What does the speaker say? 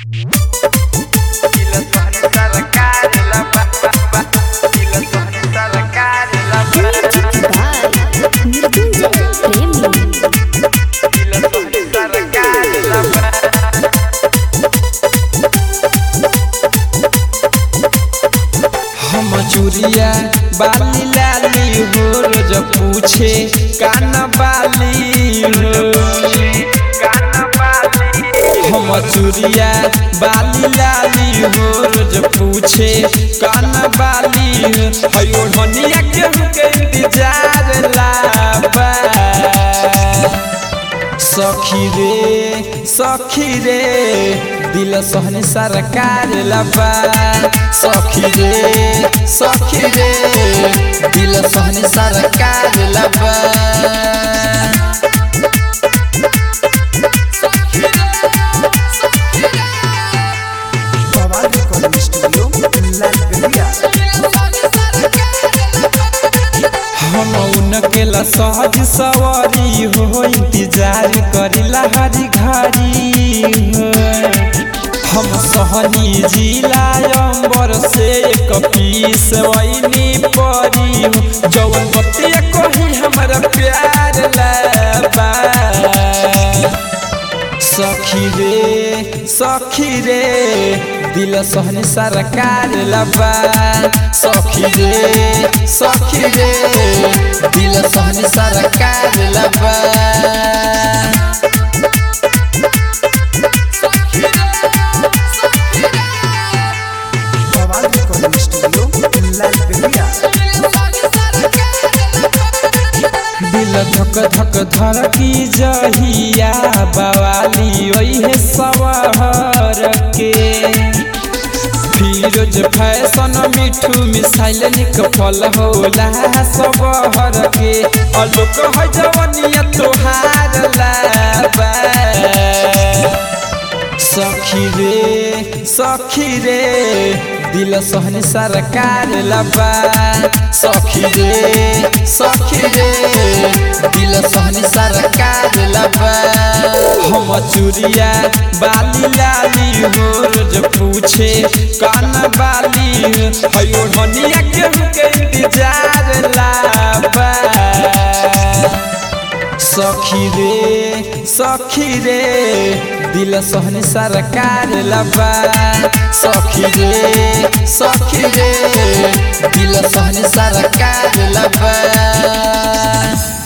हम चूरिया बाली लाली हो रोज पूछे कान बाली हो हम चूरिया बाली लाली हो रोज पूछे कान बाली हो हयो हनिया केहू के इंतजार लाबा सखी रे सखी रे दिल सहने सरकार लबा सखी रे सखी रे दिल सहने सरकार लबा Bawal Recording Studio, Lalberia. हम उनके ला सहज सवारी हो इंतजार करिला हरी घड़ी हो हम सहनी जिला अंबर से एक पीस वैनी परी हो जवन बतिया कही हमारा प्यार लाबा सखी रे सखी रे दिल सहने सरकार लबा सखी रे सखी रे दिल सहने सरकार लबा Bawal Recording Studio, Lalberia. दिल धक धक धड़की जहिया बवाली ओहे सवार के फिरोज फैशन मिठू मिसाइल निक फल होला सबहर के अलोक है जवनिया तोहार लाबा सखी रे सखी रे दिल सहने सरकार लबा सखी रे सखी रे दिल सहने सरकार लबा हम चूरिया बाली लाली हो रोज पूछे कान बाली हयो हनिया केहू के इंतजार लाबा सखी रे सखी रे दिल सहने सरकार लबा सखी रे सखी रे दिल सहने सरकार लबा